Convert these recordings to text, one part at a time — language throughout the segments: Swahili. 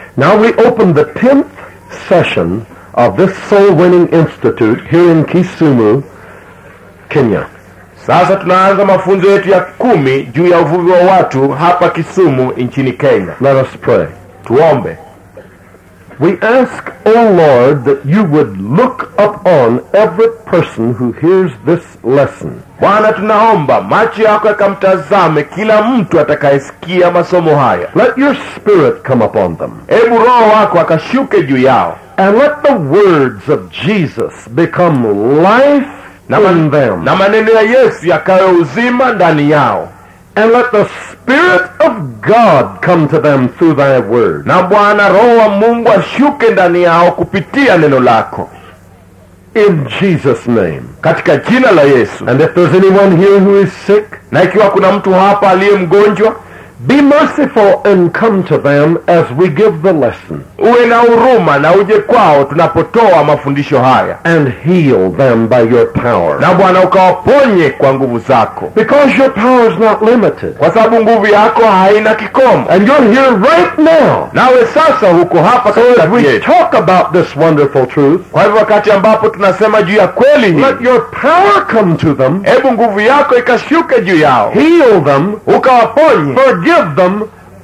Now we open the 10th session of this Soul Winning Institute here in Kisumu, Kenya. Sasa tunaanza mafunzo yetu ya kumi juu ya uvuvi wa watu hapa Kisumu nchini Kenya. Let us pray. Tuombe. We ask, O Lord, that you would look upon every person who hears this lesson. Bwana, tunaomba macho yako yakamtazame kila mtu atakayesikia masomo haya. Let your Spirit come upon them. Hebu Roho wako akashuke juu yao, And let the words of Jesus become life na, in man, them. na maneno ya Yesu yakawe uzima ndani yao, And let the Spirit of God come to them through thy word. na Bwana Roho wa Mungu ashuke ndani yao kupitia neno lako, In Jesus' name. katika jina la Yesu. And if there's anyone here who is sick, Na ikiwa kuna mtu hapa aliye mgonjwa, be merciful and come to them as we give the lesson uwe na huruma na uje kwao tunapotoa mafundisho haya, and heal them by your power. na Bwana ukawaponye kwa nguvu zako, Because your power is not limited. kwa sababu nguvu yako haina kikomo. And you're here right now. Nawe sasa huko hapa So as katikati we yetu. talk about this wonderful truth, Kwa hivyo wakati ambapo tunasema juu ya kweli hii, let your power come to them, hebu nguvu yako ikashuke juu yao, heal them, ukawaponye, forgive them,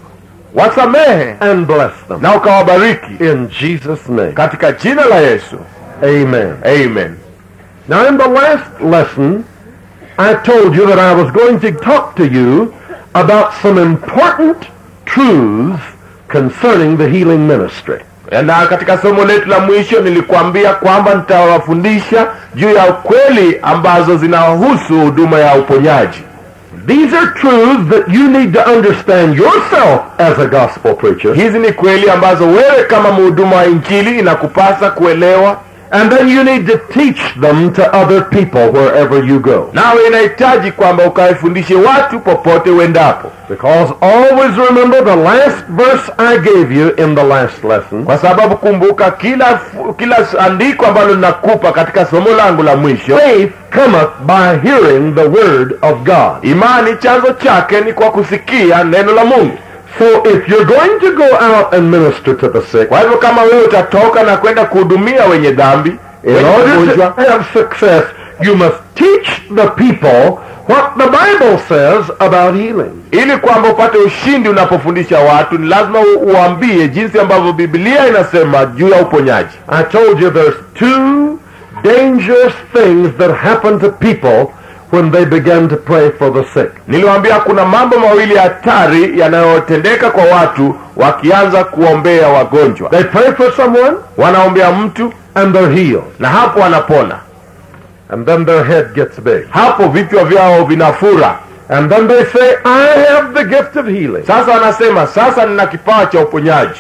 wasamehe and bless them. na ukawabariki In Jesus' name. katika jina la Yesu, Amen. amen. Now, in the last lesson, I told you that I was going to talk to you about some important truths concerning the healing ministry. Na katika somo letu la mwisho nilikuambia kwamba nitawafundisha juu ya kweli ambazo zinahusu huduma ya uponyaji. These are truths that you need to understand yourself as a gospel preacher, Hizi ni kweli ambazo wewe kama mhuduma wa Injili inakupasa kuelewa, and then you need to teach them to other people wherever you go. nawe inahitaji kwamba ukawafundishe watu popote uendapo, Because always remember the last verse I gave you in the last lesson. kwa sababu kumbuka, kila kila andiko ambalo ninakupa katika somo langu la mwisho, Faith cometh by hearing the word of God. imani chanzo chake ni kwa kusikia neno la Mungu. So if you're going to go out and minister to the sick, Kwa hivyo kama wewe utatoka na kwenda kuhudumia wenye dhambi, in wenye order to magonjwa, have success, you must teach the people what the Bible says about healing. ili kwamba upate ushindi unapofundisha watu, ni lazima u- uambie jinsi ambavyo Biblia inasema juu ya uponyaji. I told you there's two dangerous things that happen to people when they begin to pray for the sick. Niliwaambia kuna mambo mawili hatari yanayotendeka kwa watu wakianza kuombea wagonjwa. They pray for someone Wanaombea mtu and they're healed. na hapo wanapona, And then their head gets big. hapo vichwa vyao vinafura. And then they say, I have the gift of healing. Sasa wanasema sasa nina kipawa cha uponyaji,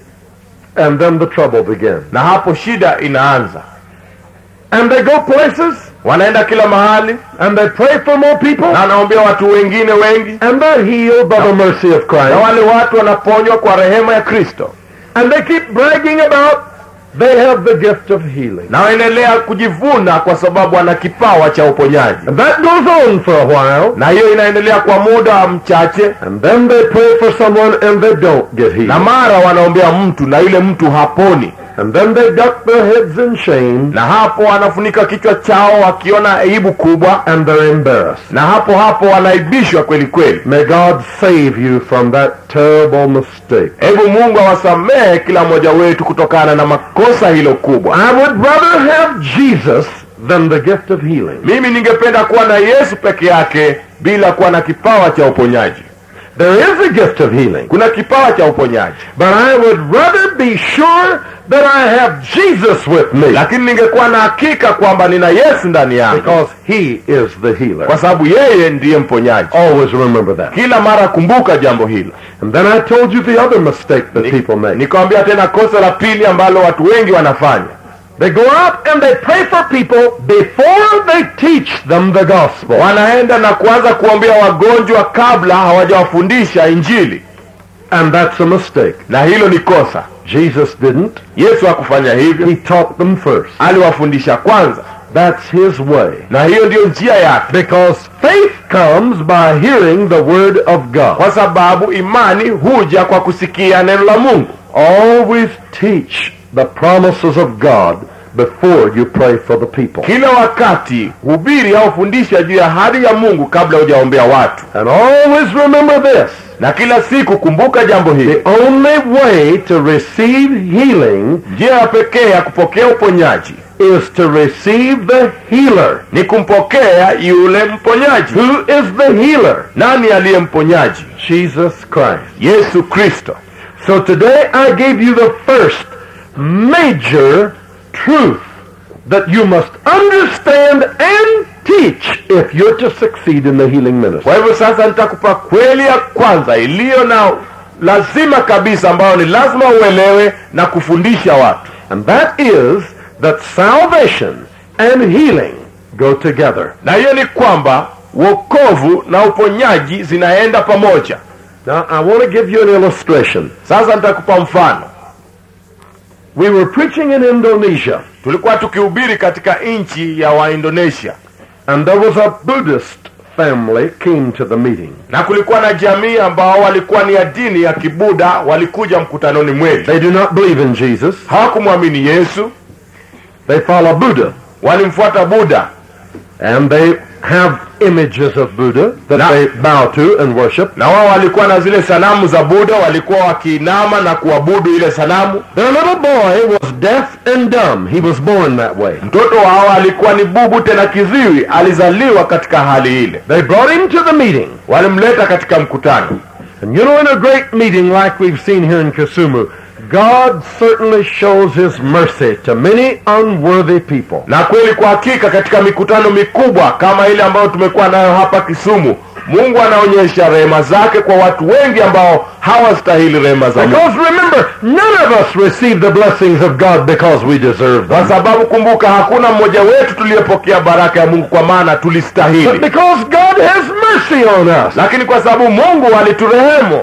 And then the trouble begins. na hapo shida inaanza. And they go places Wanaenda kila mahali and they pray for more people na wanaombea watu wengine wengi, and they're healed by the mercy of na Christ. wale watu wanaponywa kwa rehema ya Kristo, And they keep bragging about they have the gift of healing. na waendelea kujivuna kwa sababu wana kipawa cha uponyaji, And that goes on for a while. na hiyo inaendelea kwa muda mchache, And then they pray for someone and they don't get na healed. mara wanaombea mtu na yule mtu haponi, And then they duck their heads in shame na hapo wanafunika kichwa chao wakiona aibu kubwa, and they're embarrassed. na hapo hapo wanaibishwa kweli kweli. May God save you from that terrible mistake. Hebu Mungu awasamehe kila mmoja wetu kutokana na makosa hilo kubwa. I would rather have Jesus than the gift of healing. Mimi ningependa kuwa na Yesu peke yake bila kuwa na kipawa cha uponyaji. There is a gift of healing. Kuna kipawa cha uponyaji, But I would rather be sure that I have Jesus with me lakini ningekuwa na hakika kwamba nina Yesu ndani yangu, because he is the healer. kwa sababu yeye ndiye mponyaji. Always remember that. Kila mara kumbuka jambo hilo. And then I told you the other mistake that people make. Nikawambia tena kosa la pili ambalo watu wengi wanafanya, They go out and they pray for people before they teach them the gospel. wanaenda na kuanza kuombea wagonjwa kabla hawajawafundisha Injili, And that's a mistake. na hilo ni kosa. Jesus didn't. Yesu hakufanya hivyo, He taught them first. aliwafundisha kwanza, That's his way. na hiyo ndiyo njia yake, Because faith comes by hearing the word of God. kwa sababu imani huja kwa kusikia neno la Mungu. Always teach the promises of God before you pray for the people. kila wakati hubiri au fundisha juu ya ahadi ya mungu kabla hujaombea watu And always remember this. na kila siku kumbuka jambo hili The only way to receive healing njia ya pekee ya kupokea uponyaji is to receive the healer. ni kumpokea yule mponyaji Who is the healer? nani aliye mponyaji Jesus Christ. yesu kristo So today I gave you the first major truth that you must understand and teach if you're to succeed in the healing ministry. kwa hivyo sasa nitakupa kweli ya kwanza iliyo na lazima kabisa ambayo ni lazima uelewe na kufundisha watu And that is that salvation and healing go together. na hiyo ni kwamba wokovu na uponyaji zinaenda pamoja Now I want to give you an illustration. sasa nitakupa mfano We were preaching in Indonesia tulikuwa tukihubiri katika nchi ya waindonesia and there was a Buddhist family came to the meeting. na kulikuwa na jamii ambao walikuwa ni ya dini ya kibuda walikuja mkutanoni mwetu They do not believe in Jesus. hawakumwamini yesu They follow Buddha walimfuata buda and they have images of Buddha that Now- they bow to and worship. na wao walikuwa na zile sanamu za buda walikuwa wakiinama na kuabudu ile sanamu Their little boy was deaf and dumb. He was born that way. mtoto wao alikuwa ni bubu tena kiziwi alizaliwa katika hali ile They brought him to the meeting. walimleta katika mkutano And you know, in a great meeting like we've seen here in Kisumu, God certainly shows his mercy to many unworthy people. na kweli kwa hakika katika mikutano mikubwa kama ile ambayo tumekuwa nayo hapa kisumu mungu anaonyesha rehema zake kwa watu wengi ambao hawastahili rehema za mungu Because remember, none of us receive the blessings of God because we deserve kwa them. sababu kumbuka hakuna mmoja wetu tuliyepokea baraka ya mungu kwa maana But tulistahili because God has mercy on us. lakini kwa sababu mungu aliturehemu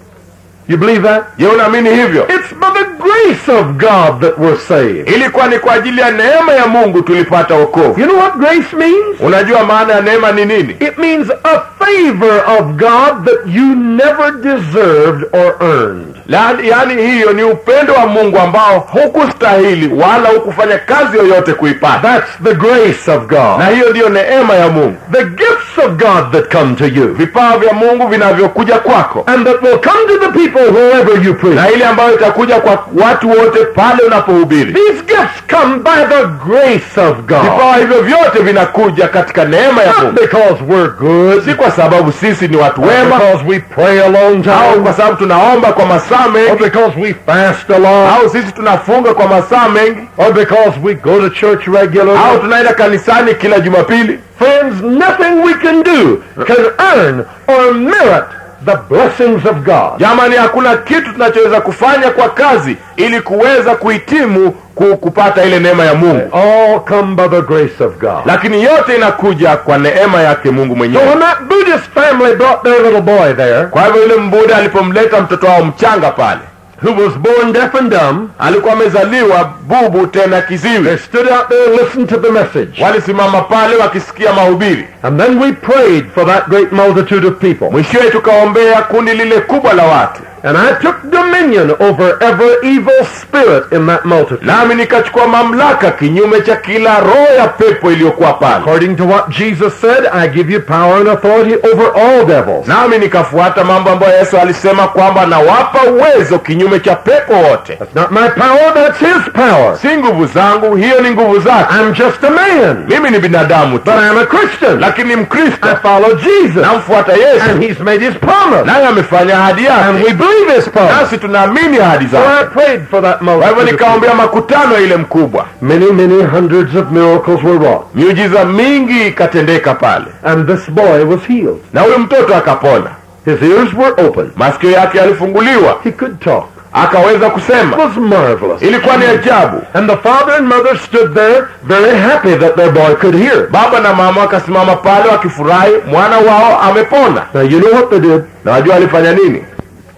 You believe that? je unaamini hivyo It's by the grace of God that we're saved. ilikuwa ni kwa ajili ya neema ya mungu tulipata wokovu You know what grace means? unajua maana ya neema ni nini It means a favor of God that you never deserved or earned. yaani yaani hiyo ni upendo wa mungu ambao hukustahili wala hukufanya kazi yoyote kuipata That's the grace of na God. hiyo ndiyo neema ya mungu The gifts of God that come to you. vipawa vya mungu vinavyokuja kwako And that will come to the people wherever you preach. na ile ambayo itakuja kwa watu wote pale unapohubiri These gifts come by the grace of God. vipawa hivyo vyote vinakuja katika neema ya Not mungu because we're good, si kwa sababu sisi ni watu wema because we pray a long au time, kwa sababu tunaomba kwa masaa or mengi because we fast a lot, au sisi tunafunga kwa masaa mengi or because we go to church au regularly. tunaenda kanisani kila jumapili Friends, nothing we can do can earn or merit the blessings of God. jamani hakuna kitu tunachoweza kufanya kwa kazi ili kuweza kuhitimu ku, kupata ile neema ya mungu All come by the grace of God. lakini yote inakuja kwa neema yake mungu So mwenyewe when that Buddhist family brought their little boy there, kwa hivyo yule mbuda alipomleta mtoto wao mchanga pale who was born deaf and dumb, alikuwa amezaliwa bubu tena they kiziwi stood out there and listened to the message. walisimama pale wakisikia mahubiri And then we prayed for that great multitude of people. mwishowe tukaombea kundi lile kubwa la watu And I took dominion over every evil spirit in that multitude. nami nikachukua mamlaka kinyume cha kila roho ya pepo iliyokuwa pale According to what Jesus said, I give you power and authority over all devils. nami nikafuata mambo ambayo yesu alisema kwamba nawapa uwezo kinyume cha pepo wote That's not my power, that's his power. si nguvu zangu hiyo ni nguvu zake I'm just a man. mimi ni binadamu tu But I'm a Christian. lakini I mkristo follow Jesus. namfuata yesu And he's made his promise. naye amefanya ahadi And we yake believe his promise. nasi tunaamini ahadi So I zake prayed for that kwa hivyo multitude. of people. nikaombea makutano ile mkubwa Many, many hundreds of miracles were wrought. miujiza mingi ikatendeka pale And this boy was healed. na huyu mtoto akapona His ears were open. masikio yake yalifunguliwa He could talk. akaweza It kusema was marvelous. ilikuwa ni ajabu And the father and mother stood there very happy that their boy could hear. baba na mama wakasimama pale wakifurahi mwana wao amepona Now you know what they did? na wajua alifanya nini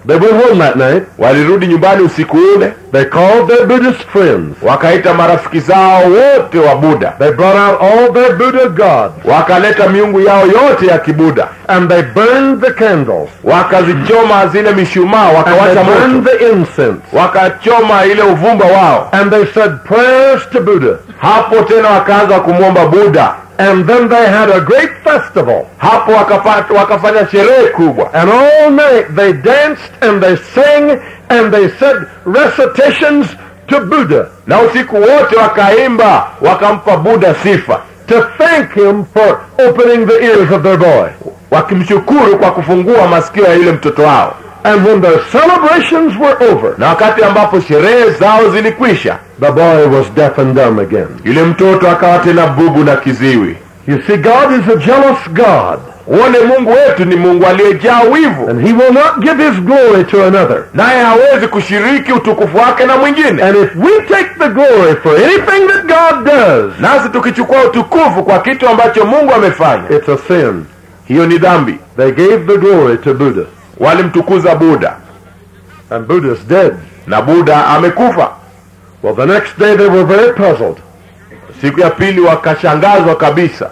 They went home that night. walirudi nyumbani usiku ule They called their Buddhist friends. wakaita marafiki zao wote wa buda They brought out all their Buddha gods. wakaleta miungu yao yote ya kibuda And they burned the candles. wakazichoma zile mishumaa And wakawacha they burned moto the incense. wakachoma ile uvumba wao And they said prayers to Buddha. hapo tena wakaanza kumwomba buda And then they had a great festival. hapo wakapata, wakafanya sherehe kubwa And all night they danced and they sang and they said recitations to Buddha na usiku wote wakaimba wakampa buda sifa to thank him for opening the ears of their boy. wakimshukuru kwa kufungua masikio ya yule mtoto wao And when their celebrations were over, na wakati ambapo sherehe zao zilikwisha the boy was deaf and dumb again. yule mtoto akawa tena bubu na kiziwi You see, God is a jealous God, uone mungu wetu ni mungu aliyejaa wivu and he will not give his glory to another. naye hawezi kushiriki utukufu wake na mwingine And if we take the glory for anything that God does, nasi tukichukua utukufu kwa kitu ambacho mungu amefanya it's a sin. hiyo ni dhambi They gave the glory to Buddha, walimtukuza buda and Buddha's dead. na buda amekufa Well, the next day they were very puzzled. siku ya pili wakashangazwa kabisa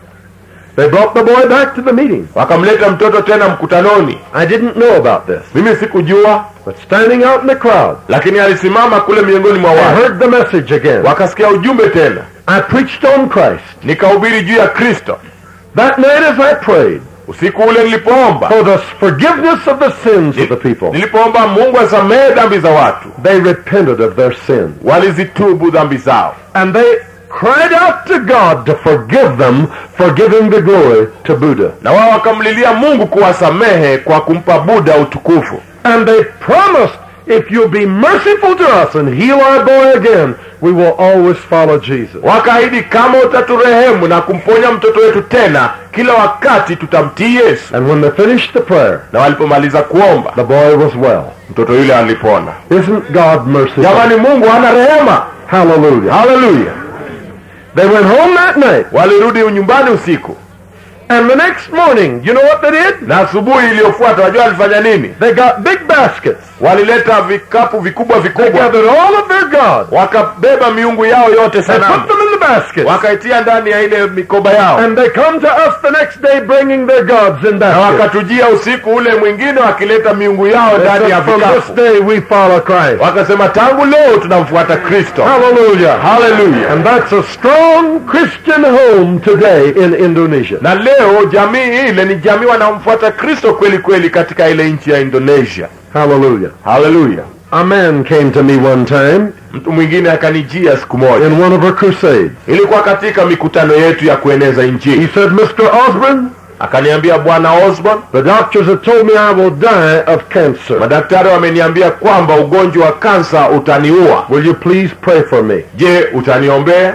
They brought the boy back to the meeting. wakamleta mtoto tena mkutanoni I didn't know about this, mimi sikujua but standing out in the crowd, lakini alisimama kule miongoni mwa I watu heard the message again. wakasikia ujumbe tena I preached on Christ. nikahubiri juu ya kristo That night as I prayed usiku ule nilipoomba for the forgiveness of the sins of the people, nilipoomba mungu asamehe dhambi za watu they repented of their sin. walizitubu dhambi zao And they cried out to God to forgive them for giving the glory to Buddha. na wao wakamlilia mungu kuwasamehe kwa kumpa buda utukufu And they promised, if you'll be merciful to us and heal our boy again, we will always follow Jesus. wakaahidi kama utaturehemu na kumponya mtoto wetu tena kila wakati tutamtii yesu And when they finished the prayer, na walipomaliza kuomba the boy was well. mtoto yule alipona Isn't God merciful? jamani mungu hana rehema Hallelujah. haleluya They went home that night, walirudi nyumbani usiku and the next morning, you know what they did? na asubuhi iliyofuata wajua walifanya nini They got big baskets. walileta vikapu vikubwa They vikubwa gathered all of their gods. wakabeba miungu yao yote They sanamu put them in the baskets. wakaitia ndani ya ile mikoba yao And they come to us the next day bringing their gods in na baskets. wakatujia usiku ule mwingine wakileta miungu yao They ndani ya said, From this vikapu day we follow Christ. wakasema tangu leo tunamfuata kristo Hallelujah. haleluya And that's a strong Christian home today in Indonesia. na leo jamii ile ni jamii wanamfuata kristo kweli kweli katika ile nchi ya indonesia Hallelujah. haleluya A man came to me one time mtu mwingine akanijia siku moja in one of our crusades. ilikuwa katika mikutano yetu ya kueneza He injili said, Mr. Osborne, akaniambia bwana osborn the doctors have told me I will die of cancer. madaktari wameniambia kwamba ugonjwa wa kansa utaniua Will you please pray for me? je utaniombea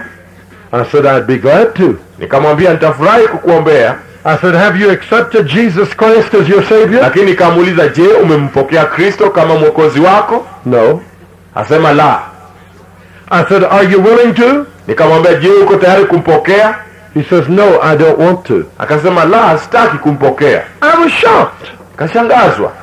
I said, I'd be glad to. nikamwambia nitafurahi kukuombea I said, have you accepted Jesus Christ as your Savior? lakini nikamuuliza je umempokea kristo kama mwokozi wako No. asema la I said, are you willing to? nikamwambia je uko tayari kumpokea He says, no, I don't want to. akasema la sitaki kumpokea I was shocked. kashangazwa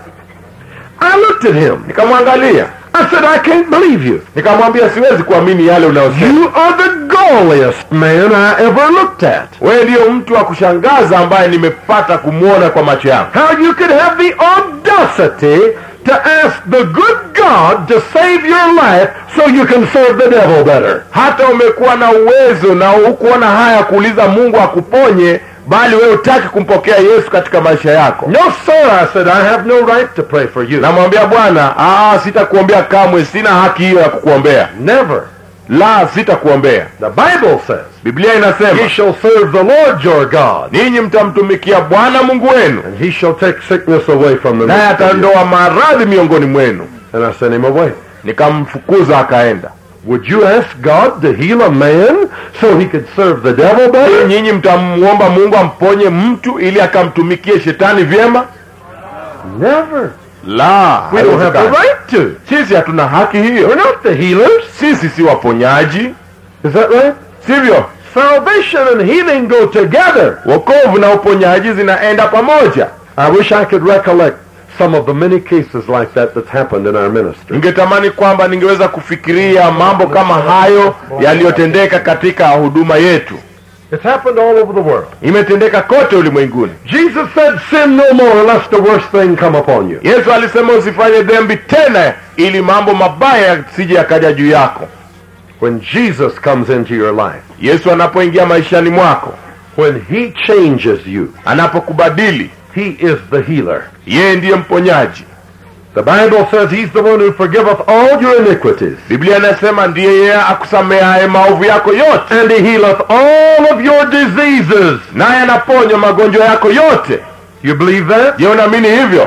I looked at him. nikamwangalia I said, I can't believe you. nikamwambia siwezi kuamini yale unayosema You are the gauliest man I ever looked at. wewe ndiyo mtu wa kushangaza ambaye nimepata kumwona kwa macho yangu How you could have the audacity to ask the good God to save your life so you can serve the devil better. hata umekuwa na uwezo na hukuona haya kuuliza mungu akuponye bali wewe utaki kumpokea yesu katika maisha yako No, sir, I said, I have no right to pray for you. namwambia bwana "Ah, sitakuombea kamwe sina haki hiyo ya kukuombea Never. la sitakuombea The Bible says, biblia inasema Ye shall serve the Lord your God, ninyi mtamtumikia bwana mungu wenu and he shall take sickness away from the naye midst of you. atandoa maradhi miongoni mwenu And I sent him away. nikamfukuza akaenda Would you ask God to heal a man so he could serve the devil better? nyinyi mtamwomba mungu amponye mtu ili akamtumikie shetani vyema Never. la We don't have the haiwezekani. right to. sisi hatuna haki We're hiyo not the healers. sisi si waponyaji Is that right? sivyo Salvation and healing go together. wokovu na uponyaji zinaenda pamoja I wish I could recollect some of the many cases like that that's happened in our ministry. ningetamani kwamba ningeweza kufikiria mambo kama hayo yaliyotendeka katika huduma yetu It's happened all over the world. imetendeka kote ulimwenguni Jesus said, sin no more lest the worst thing come upon you. yesu alisema usifanye dhambi tena ili mambo mabaya yasije yakaja juu yako When Jesus comes into your life, yesu anapoingia maishani mwako when he changes you, anapokubadili he is the healer. yeye ndiye mponyaji The Bible says he's the one who forgiveth all your iniquities. biblia inasema ndiye yeye akusamehaye maovu yako yote And he healeth all of your diseases. naye anaponya magonjwa yako yote You believe that? je unaamini hivyo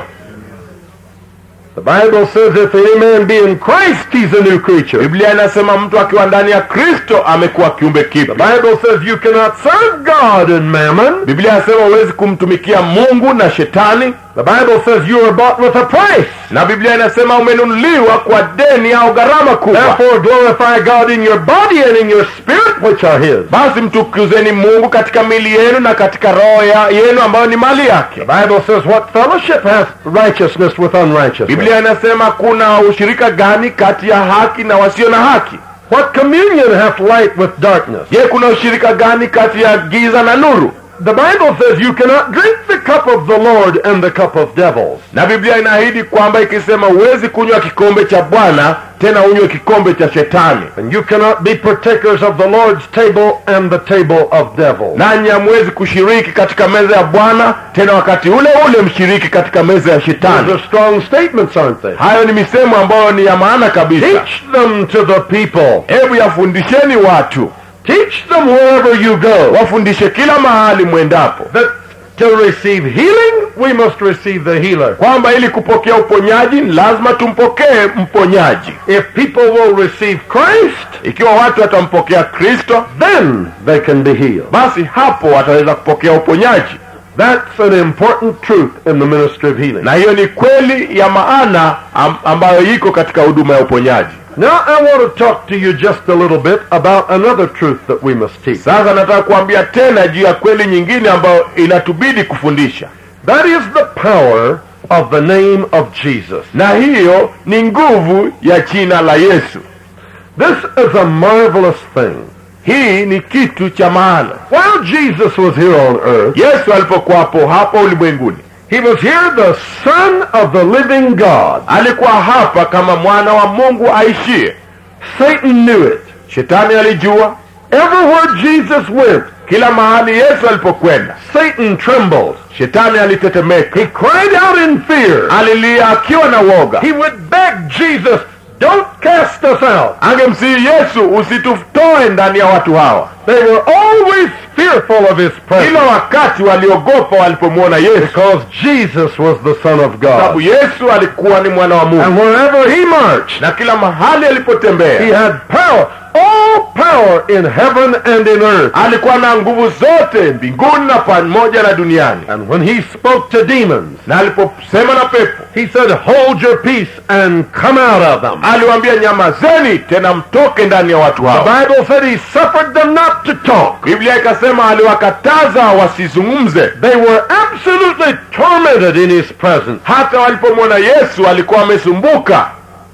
The Bible says if any man be in Christ, he's a new creature. biblia inasema mtu akiwa ndani ya kristo amekuwa kiumbe The kipya Bible says you cannot serve God and mammon. biblia inasema huwezi kumtumikia mungu na shetani The Bible says you are bought with a price. na biblia inasema umenunuliwa kwa deni au gharama kubwa Therefore glorify God in your body and in your spirit, which are his. basi mtukuzeni mungu katika mili yenu na katika roho ya- yenu ambayo ni mali yake The Bible says what fellowship hath righteousness with unrighteousness? biblia inasema kuna ushirika gani kati ya haki na wasio na haki What communion hath light with darkness? je kuna ushirika gani kati ya giza na nuru The Bible says you cannot drink the cup of the Lord and the cup of devils. na biblia inaahidi kwamba ikisema huwezi kunywa kikombe cha bwana tena unywe kikombe cha shetani And you cannot be partakers of the Lord's table and the table of devils. nanyi hamwezi kushiriki katika meza ya bwana tena wakati ule ule mshiriki katika meza ya Those shetani are strong statements, aren't they? hayo ni misemo ambayo ni ya maana kabisa Teach them to the people. hebu yafundisheni watu Teach them wherever you go. wafundishe kila mahali mwendapo That to receive healing, we must receive the healer. kwamba ili kupokea uponyaji ni lazima tumpokee mponyaji If people will receive Christ, ikiwa watu watampokea kristo then they can be healed. basi hapo wataweza kupokea uponyaji That's an important truth in the ministry of healing. na hiyo ni kweli ya maana am, ambayo iko katika huduma ya uponyaji Now I want to talk to you just a little bit about another truth that we must teach. sasa nataka kuambia tena juu ya kweli nyingine ambayo inatubidi kufundisha That is the power of the name of Jesus. na hiyo ni nguvu ya jina la yesu This is a marvelous thing. hii ni kitu cha maana While Jesus was here on earth, yesu alipokuwapo hapa ulimwenguni he was here the Son of the living God. alikuwa hapa kama mwana wa mungu aishie Satan knew it. shetani alijua Everywhere Jesus went, kila mahali yesu alipokwenda Satan trembled. shetani alitetemeka He cried out in fear. alilia akiwa na woga He would beg Jesus, don't cast us out. angemsihi yesu usitutoe ndani ya watu hawa They were always fearful of his presence kila wakati waliogopa walipomwona yesu because Jesus was the Son of sababu God. yesu alikuwa ni mwana wa mungu And wherever he marched, na kila mahali alipotembea he had power, all power in heaven and in earth. alikuwa na nguvu zote mbinguni na pamoja na duniani And when he spoke to demons, na aliposema na pepo he said, hold your peace and come out of them. aliwaambia nyamazeni tena mtoke ndani ya watu The hao Bible said he suffered them not to talk. biblia ikasema aliwakataza wasizungumze They were absolutely tormented in his presence. hata walipomwona yesu alikuwa amesumbuka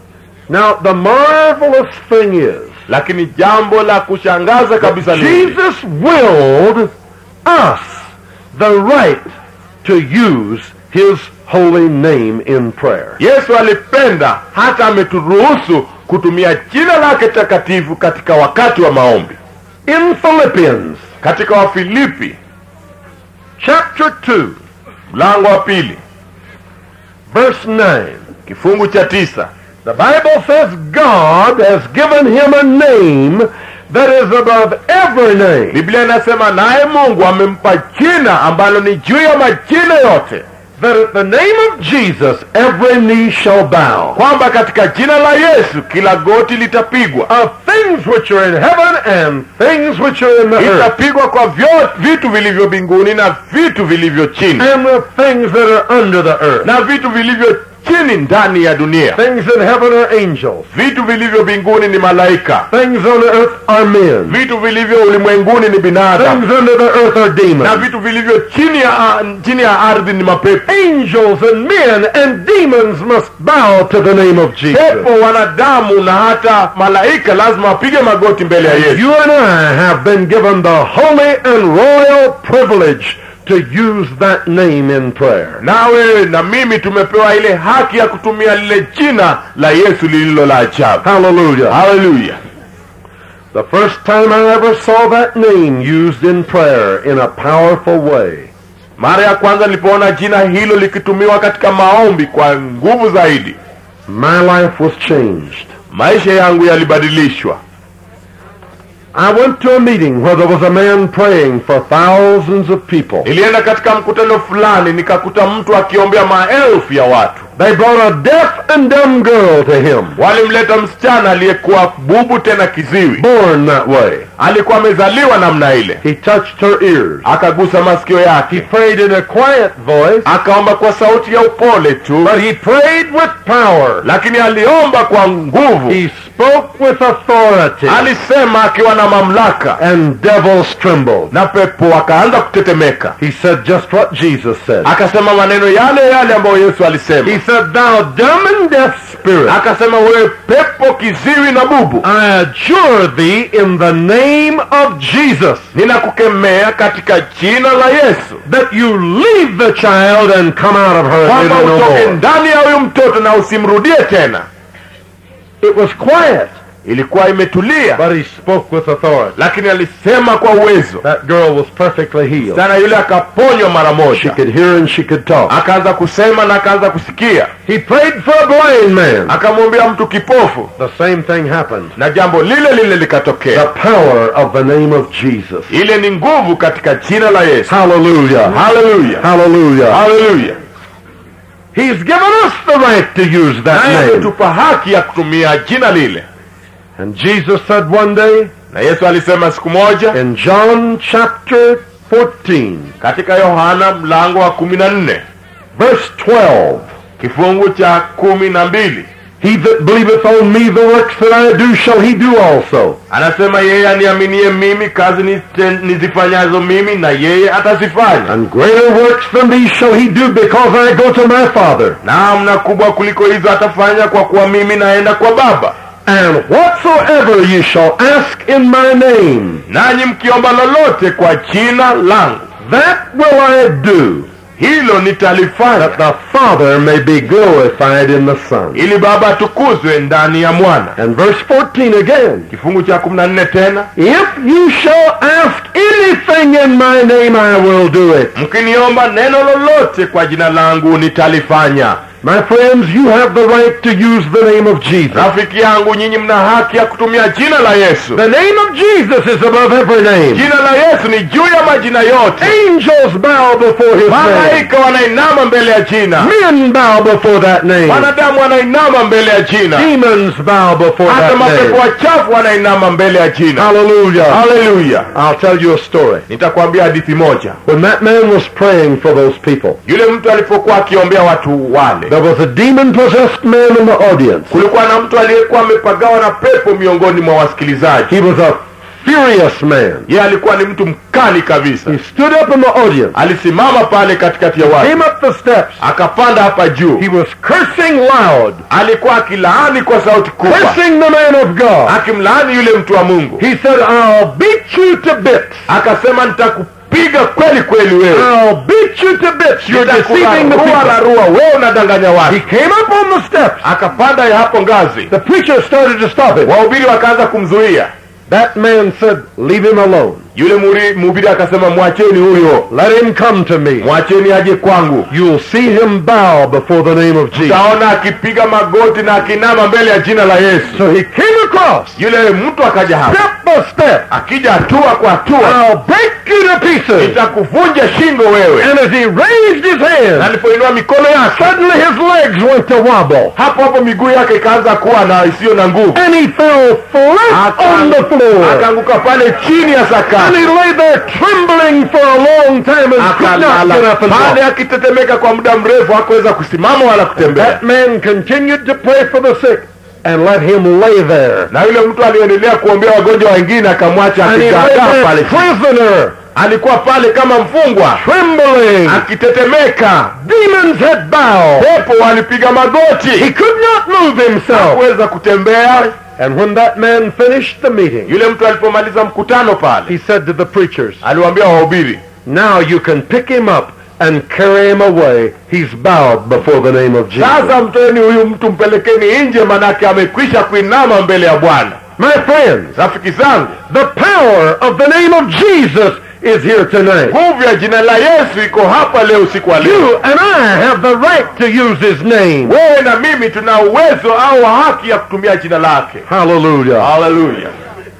Now, the marvelous thing is, lakini jambo la kushangaza kabisa ni hili. Jesus willed us the right to use his holy name in prayer. yesu alipenda hata ameturuhusu kutumia jina lake takatifu katika wakati wa maombi In Philippians katika wafilipi chapter 2, mlango wa pili verse 9, kifungu cha tisa the Bible says God has given him a name that is above every name. biblia inasema naye mungu amempa jina ambalo ni juu ya majina yote That at the name of Jesus every knee shall bow. kwamba katika jina la yesu kila goti litapigwa Of things which are in heaven and things which are in the earth. itapigwa kwa vyo, vitu vilivyo mbinguni na vitu vilivyo chini And the things that are under the earth. na vitu vilivyo chini ndani ya dunia Things in heaven are angels. vitu vilivyo mbinguni ni malaika Things on earth are men. vitu vilivyo ulimwenguni ni binadamu Things under the earth are na demons. vitu vilivyo chini ya, chini ya ardhi ni mapepo Angels and men and demons must bow to the name of Jesus. pepo wanadamu na hata malaika lazima wapige magoti mbele ya yesu You and I have been given the holy and royal privilege to use that name in prayer. nawe na mimi tumepewa ile haki ya kutumia lile jina la yesu lililo la ajabu Hallelujah. haleluya The first time I ever saw that name used in prayer in a powerful way mara ya kwanza nilipoona jina hilo likitumiwa katika maombi kwa nguvu zaidi my life was changed. maisha yangu yalibadilishwa I went to a meeting where there was a man praying for thousands of people. nilienda katika mkutano fulani nikakuta mtu akiombea maelfu ya watu They brought a deaf and dumb girl to him, walimleta msichana aliyekuwa bubu tena kiziwi born that way. alikuwa amezaliwa namna ile He touched her ears. akagusa masikio He yake prayed in a quiet voice, akaomba kwa sauti ya upole tu but he prayed with power. lakini aliomba kwa nguvu He spoke with authority, alisema akiwa na mamlaka and devils trembled. na pepo akaanza kutetemeka He said just what Jesus said. akasema maneno yale yale ambayo yesu alisema He said, Thou dumb and deaf spirit, akasema wewe pepo kiziwi na bubu I adjure thee in the name of Jesus ninakukemea katika jina la yesu that you leave the child and come out of her and kwamba enter no utoke more. ndani ya huyu mtoto na usimrudie tena It was quiet, ilikuwa imetulia but he spoke with authority. lakini alisema kwa uwezo That girl was perfectly healed. sana yule akaponywa mara She moja could hear and she could talk. akaanza kusema na akaanza kusikia He prayed for a blind man. akamwambia mtu kipofu The same thing happened. na jambo lile lile The likatokea power of the name of Jesus. ile ni nguvu katika jina la yesu Hallelujah. haleluya Hallelujah. haleluya He's given us the right to use that naye name. ametupa haki ya kutumia jina lile And Jesus said one day na yesu alisema siku moja in John chapter 14, katika yohana mlango wa kumi na nne verse 12, kifungu cha kumi na mbili He that believeth on me, the works that I do shall he do also. anasema yeye aniaminie mimi kazi nite- nizifanyazo mimi na yeye atazifanya And greater works than these shall he do because I go to my Father. naam na kubwa kuliko hizo atafanya kwa kuwa mimi naenda kwa baba And whatsoever ye shall ask in my name, nanyi mkiomba lolote kwa jina langu that will I do, hilo nitalifanya that the Father may be glorified in the Son. ili baba atukuzwe ndani ya mwana And verse 14 again. kifungu cha kumi na nne tena If you shall ask anything in my name, I will do it. mkiniomba neno lolote kwa jina langu nitalifanya My friends, you have the right to use the name of Jesus. rafiki yangu nyinyi mna haki ya kutumia jina la yesu The name of Jesus is above every name. jina la yesu ni juu ya majina yote Angels bow before his name. malaika wanainama mbele ya jina Men bow before that name. wanadamu wanainama mbele ya jina Demons bow before hata that mapepo name. wachafu wanainama mbele ya jina Hallelujah. haleluya I'll tell you a story. nitakwambia hadithi moja When that man was praying for those people, yule mtu alipokuwa akiombea watu wale there was a demon-possessed man in the audience. kulikuwa na mtu aliyekuwa amepagawa na pepo miongoni mwa wasikilizaji He was a furious man. yeye alikuwa ni mtu mkali kabisa He stood up in the audience, alisimama pale katikati ya watu came up the steps. akapanda hapa juu He was cursing loud, alikuwa akilaani kwa sauti kubwa cursing the man of God. akimlaani yule mtu wa mungu He said, I'll beat you to bits. akasema nitakupiga kweli kweli wewe I'll beat you to bits. You're deceiving the Nitakurarua people. rarua wewe unadanganya He watu came up on the steps. akapanda ya hapo ngazi The preacher started to stop him. wahubiri wakaanza kumzuia That man said, leave him alone. yule muri- mhubiri akasema mwacheni huyo Let him come to me. mwacheni aje kwangu You'll see him bow before the name of Jesus. taona akipiga magoti na akinama mbele ya jina la yesu So he came across, yule mtu akaja hapa step by step. akija hatua kwa hatua I'll break you to pieces. nitakuvunja shingo wewe And as he raised his na hand, alipoinua mikono yake suddenly his legs went to wobble. hapo hapo miguu yake ikaanza kuwa na isiyo na nguvu And he fell flat on the floor. akaanguka pale chini ya sakafu And he lay there trembling for a long time and could not get akalala up and pale walk. akitetemeka kwa muda mrefu hakuweza kusimama wala kutembea That man continued to pray for the sick and let him lay there. na yule mtu aliendelea kuombea wagonjwa wengine akamwacha And he lay akigagaa there pale prisoner, alikuwa pale kama mfungwa trembling. akitetemeka Demons had bowed. pepo walipiga He magoti could not move himself. hakuweza kutembea And when that man finished the meeting, yule mtu alipomaliza mkutano pale he said to the preachers, aliwaambia wahubiri Now you can pick him up and carry him away. He's bowed before the name of Jesus. sasa mteni huyu mtu mpelekeni nje manake amekwisha kuinama mbele ya bwana My friends, rafiki zangu the power of the name of Jesus is here tonight. nguvu ya jina la yesu iko hapa leo usiku wa leo You and I have the right to use his name. wewe na mimi tuna uwezo au haki ya kutumia jina lake Hallelujah. haleluya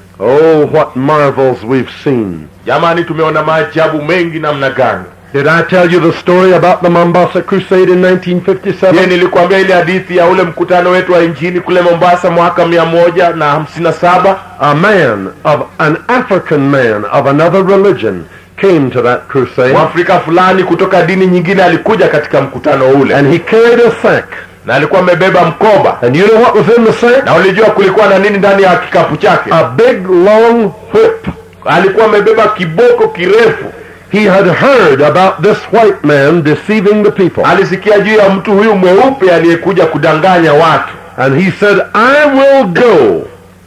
Oh, what marvels we've seen. jamani tumeona maajabu mengi namna gani Did I tell you the story about the Mombasa Crusade in je 1957? nilikuambia ile hadithi ya ule mkutano wetu wa injini kule mombasa mwaka mia moja na hamsini na saba A man of an African man of another religion came to that crusade mwafrika fulani kutoka dini nyingine alikuja katika mkutano ule and he carried a sack. na alikuwa amebeba mkoba And you know what was in the sack? na ulijua kulikuwa na nini ndani ya kikapu chake A big long whip. alikuwa amebeba kiboko kirefu He had heard about this white man deceiving the people. alisikia juu ya mtu huyu mweupe aliyekuja kudanganya watu And he said, I will go.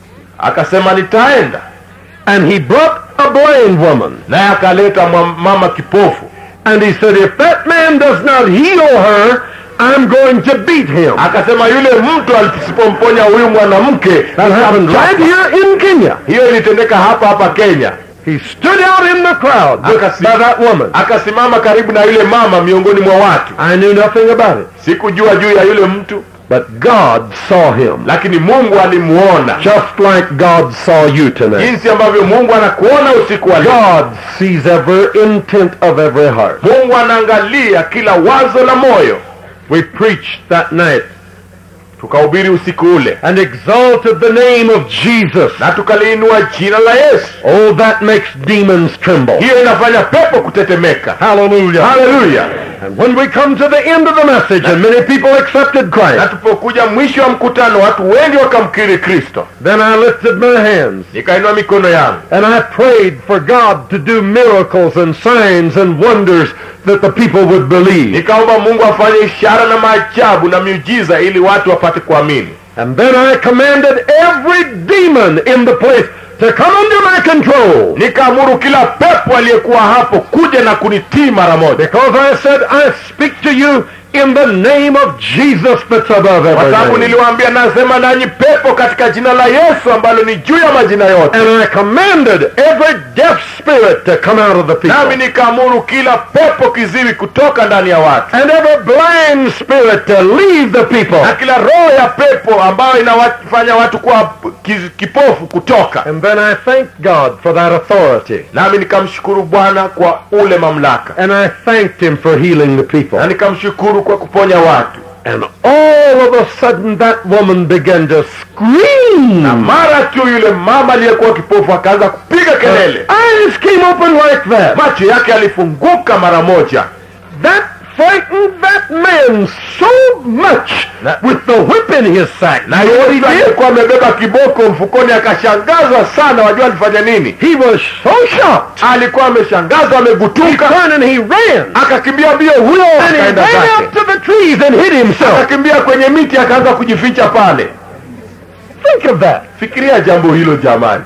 akasema nitaenda And he brought a blind woman. naye akaleta mwa- mama kipofu And he said, if that man does not heal her, I'm going to beat him. akasema yule mtu asipomponya huyu mwanamke That happened right here in Kenya. hiyo ilitendeka hapa hapa kenya He stood out in the crowd with, Akasi- by that woman. akasimama karibu na yule mama miongoni mwa watu I knew nothing about it. sikujua juu ya yule mtu But God saw him. lakini mungu alimuona Just like God saw you tonight. jinsi ambavyo mungu anakuona usiku wa leo God sees every intent of every heart. mungu anaangalia kila wazo la moyo We preached that night tukahubiri usiku ule and exalted the name of Jesus. na tukaliinua jina la yesu Oh, that makes demons tremble. hiyo inafanya pepo kutetemeka Hallelujah. haleluya And when we come to the end of the message and many people accepted na Christ, tupokuja mwisho wa mkutano watu wengi wakamkiri kristo then I lifted my hands nikainua mikono yangu and I prayed for God to do miracles and signs and wonders that the people would believe. nikaomba mungu afanye ishara na maajabu na miujiza ili watu wapate kuamini And then I commanded every demon in the place to come under my control. nikaamuru kila pepo aliyekuwa hapo kuja na kunitii mara moja Because I said, I speak to you in the name of Jesus that's above kwa every sababu name. niliwaambia nasema nanyi pepo katika jina la yesu ambalo ni juu ya majina yote And I commanded every deaf spirit to come out of the nami people. nikaamuru kila pepo kiziwi kutoka ndani ya watu And every blind spirit to leave the people. na kila roho ya pepo ambayo inawafanya watu kuwa kiz- kipofu kutoka And then I thanked God for that authority. nami nikamshukuru bwana kwa ule mamlaka And I thanked him for healing the people. na nikamshukuru kwa kuponya watu And all of a sudden that woman began to na scream. mara tu yule mama aliyekuwa kipofu akaanza kupiga kelele Eyes came open like that. macho yake yalifunguka mara moja That frightened that man so much Na- with the whip in his sack. na You know what he yule did? aliyekuwa amebeba kiboko mfukoni akashangazwa sana wajua alifanya nini He was so shocked. alikuwa ameshangazwa He amegutuka turned and he ran. akakimbia mbio huyo And he akaenda ran zake out to the trees and hid himself. akakimbia kwenye miti akaanza kujificha pale Think of that. fikiria jambo hilo jamani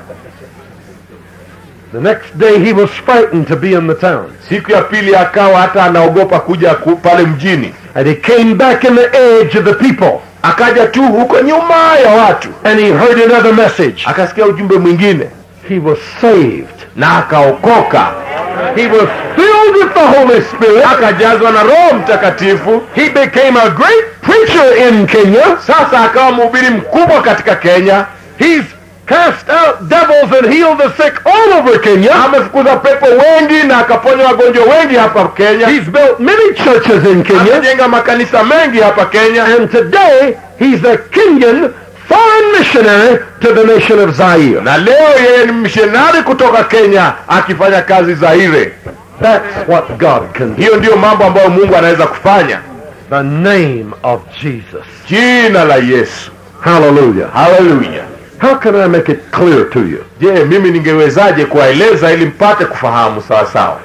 The next day he was frightened to be in the town. siku ya pili akawa hata anaogopa kuja ku, pale mjini And he came back in the edge of the people. akaja tu huko nyuma ya watu And he heard another message. akasikia ujumbe mwingine He was saved. na akaokoka He was filled with the Holy Spirit. akajazwa na roho mtakatifu He became a great preacher in Kenya. sasa akawa mhubiri mkubwa katika kenya He's cast out devils and healed the sick all over Kenya. amefukuza pepo wengi na akaponya wagonjwa wengi hapa kenya He's built many churches in Kenya. amejenga makanisa mengi hapa kenya And today, he's a Kenyan foreign missionary to the nation of Zaire. na leo yeye ni mishonari kutoka kenya akifanya kazi zaire That's what God can do. hiyo ndiyo mambo ambayo mungu anaweza kufanya The name of Jesus. jina la yesu Hallelujah. haleluya How can I make it clear to you? je mimi ningewezaje kuwaeleza ili mpate kufahamu sawa sawa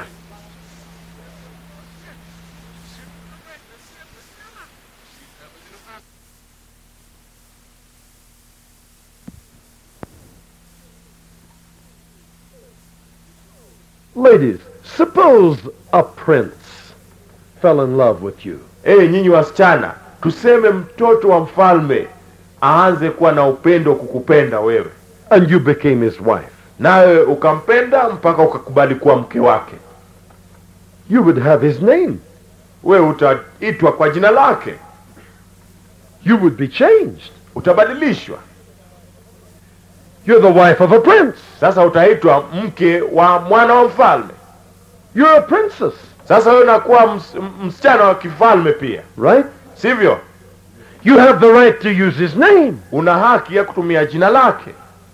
Ladies, suppose a prince fell in love with you. hey, nyinyi wasichana tuseme mtoto wa mfalme aanze kuwa na upendo kukupenda wewe and you became his wife. nawe ukampenda mpaka ukakubali kuwa mke wake You would have his name. wewe utaitwa kwa jina lake You would be changed. utabadilishwa You're the wife of a prince. sasa utaitwa mke wa mwana wa mfalme You're a princess, sasa wewe unakuwa ms, m- msichana wa kifalme pia right? sivyo You have the right to use his name. una haki ya kutumia jina lake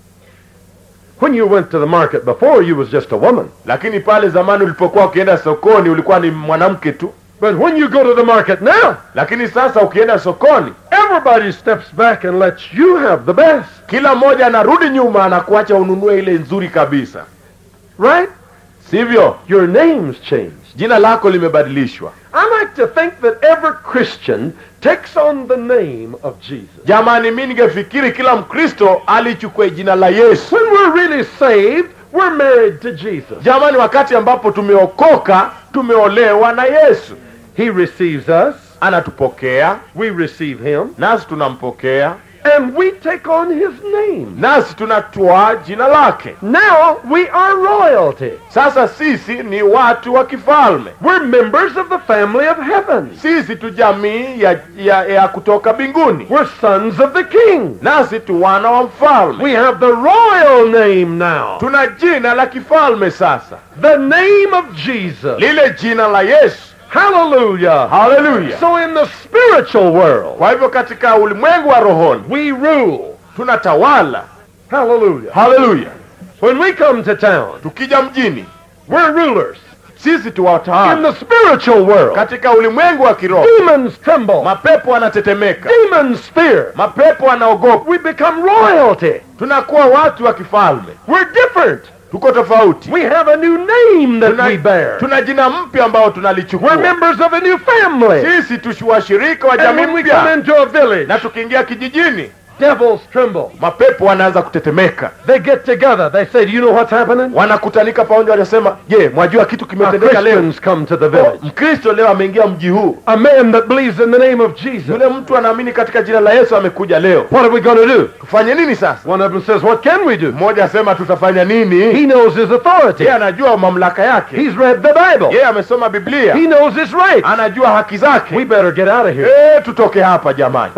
When you went to the market before, you was just a woman. lakini pale zamani ulipokuwa ukienda sokoni ulikuwa ni mwanamke tu But when you go to the market now, lakini sasa ukienda sokoni everybody steps back and lets you have the best, kila mmoja anarudi nyuma na kuacha ununue ile nzuri kabisa right? sivyo Your name's changed. jina lako limebadilishwa I like to think that every Christian takes on the name of Jesus. jamani mi ningefikiri kila mkristo alichukue jina la yesu When we're really saved, we're married to Jesus. jamani wakati ambapo tumeokoka tumeolewa na yesu He receives us, anatupokea we receive him, nasi tunampokea and we take on his name. nasi tunatwaa jina lake Now we are royalty. sasa sisi ni watu wa kifalme We're members of the family of heaven. sisi tu jamii ya, ya, ya kutoka mbinguni We're sons of the king. nasi tu wana wa mfalme We have the royal name now. tuna jina la kifalme sasa The name of Jesus. lile jina la yesu Hallelujah. haleluya So in the spiritual world, kwa hivyo katika ulimwengu wa rohoni we rule. tunatawala Hallelujah. haleluya When we come to town, tukija mjini we're rulers. sisi tu In watawala the spiritual world, katika ulimwengu wa kiroho demons tremble. mapepo wanatetemeka Demons fear. mapepo wanaogopa We become royalty. tunakuwa watu wa kifalme We're different. tuko tofauti We have a new name that tuna, we bear. tuna jina mpya ambao We're tunalichukua members of a new family. sisi tu washirika wa And jamii when we come mpya into a village, na tukiingia kijijini devils tremble. mapepo wanaanza kutetemeka They get together. They say, Do you know what's happening? wanakutanika pamoja wanasema je mwajua kitu Our kimetendeka leo Christians come to the Oh, village. mkristo leo ameingia mji huu A man that believes in the name of Jesus. yule mtu anaamini katika jina la yesu amekuja leo What are we going to do? tufanye nini sasa One of them says, What can we do? mmoja asema tutafanya nini He knows his authority. yeye anajua mamlaka yake He's read the Bible. yeye amesoma biblia He knows his rights. anajua haki We zake better get out of here. Eh, tutoke hapa jamani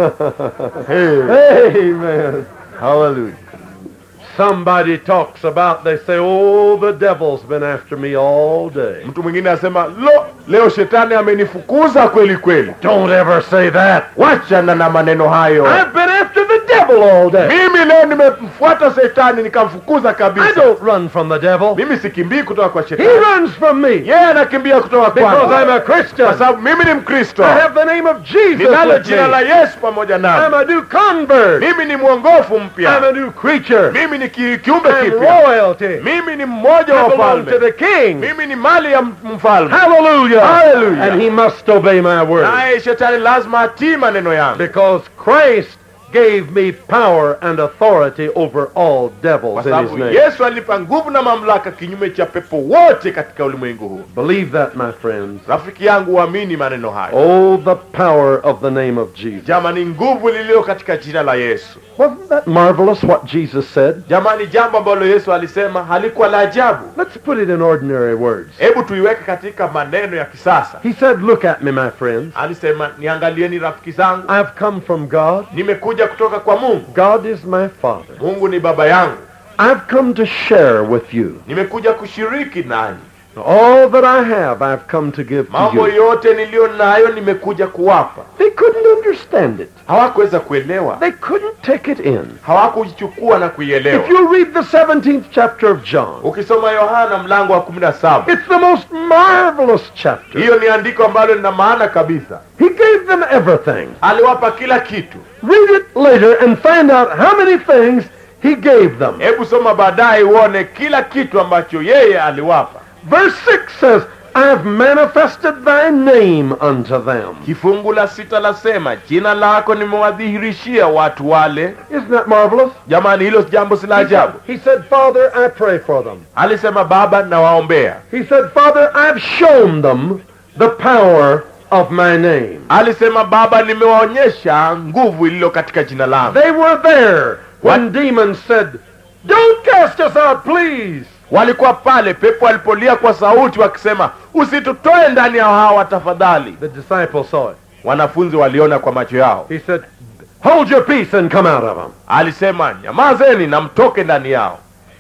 hey. Amen. Hallelujah. Somebody talks about, they say, Oh, the devil's been after me all day. mtu mwingine asema lo leo shetani amenifukuza kweli kweli Don't ever say that. wachana na maneno hayo I've been after the devil all day. mimi leo nimemfuata shetani nikamfukuza I kabisa don't run from the devil. mimi sikimbii kutoka kwa He shetani runs from me yeye anakimbia kutoka because I'm kwangu a Christian. kwa sababu mimi ni mkristo I have the name of Jesus ninalo with jina la me. yesu pamoja I'm nami a new convert. mimi ni mwongofu I'm mpya a new creature. mimi ni ki- kiumbe I'm kipya royalty. mimi ni mmoja wa I belong to wafalme the King. mimi ni mali ya m- mfalme Hallelujah. Hallelujah. And he must obey my word. naye shetani lazima atii maneno yangu Because Christ gave me power and authority over all kwa devils in his sababu name. yesu alinipa nguvu na mamlaka kinyume cha pepo wote katika ulimwengu huu Believe that, my friends. rafiki yangu uamini maneno hayo Oh, the power of the name of Jesus. jamani nguvu lililo katika jina la yesu Wasn't that marvelous what Jesus said? jamani jambo ambalo yesu alisema halikuwa la ajabu Let's put it in ordinary words. hebu tuiweke katika maneno ya kisasa He said, Look at me, my friends. alisema niangalieni rafiki zangu I've come from God. nimekuja kutoka kwa mungu God is my Father. mungu ni baba yangu I've come to share with you nimekuja kushiriki nanyi All that I have, I've come to give to mambo you. yote niliyo nayo nimekuja kuwapa They couldn't understand it. hawakuweza kuelewa They couldn't take it in. hawakuichukua na kuielewa If you read the 17th chapter of John, ukisoma yohana mlango wa kumi na saba it's the most marvelous chapter. hiyo ni andiko ambalo lina maana kabisa He gave them everything. aliwapa kila kitu Read it later and find out how many things he gave them. hebu soma baadaye uone kila kitu ambacho yeye aliwapa Verse 6 says, I have manifested thy name unto them. kifungu la sita lasema jina lako nimewadhihirishia watu wale Isn't that marvelous? jamani hilo jambo si la ajabu He said, Father, I pray for them. alisema baba nawaombea He said, Father, I've shown them the power of my name. alisema baba nimewaonyesha nguvu iliyo katika jina langu They were there when demons said, Don't cast us out, please. walikuwa pale pepo alipolia kwa sauti wakisema usitutoe ndani ya hawa tafadhali The disciples saw it. wanafunzi waliona kwa macho yao He said, Hold your peace and come out of them. alisema nyamazeni na mtoke ndani yao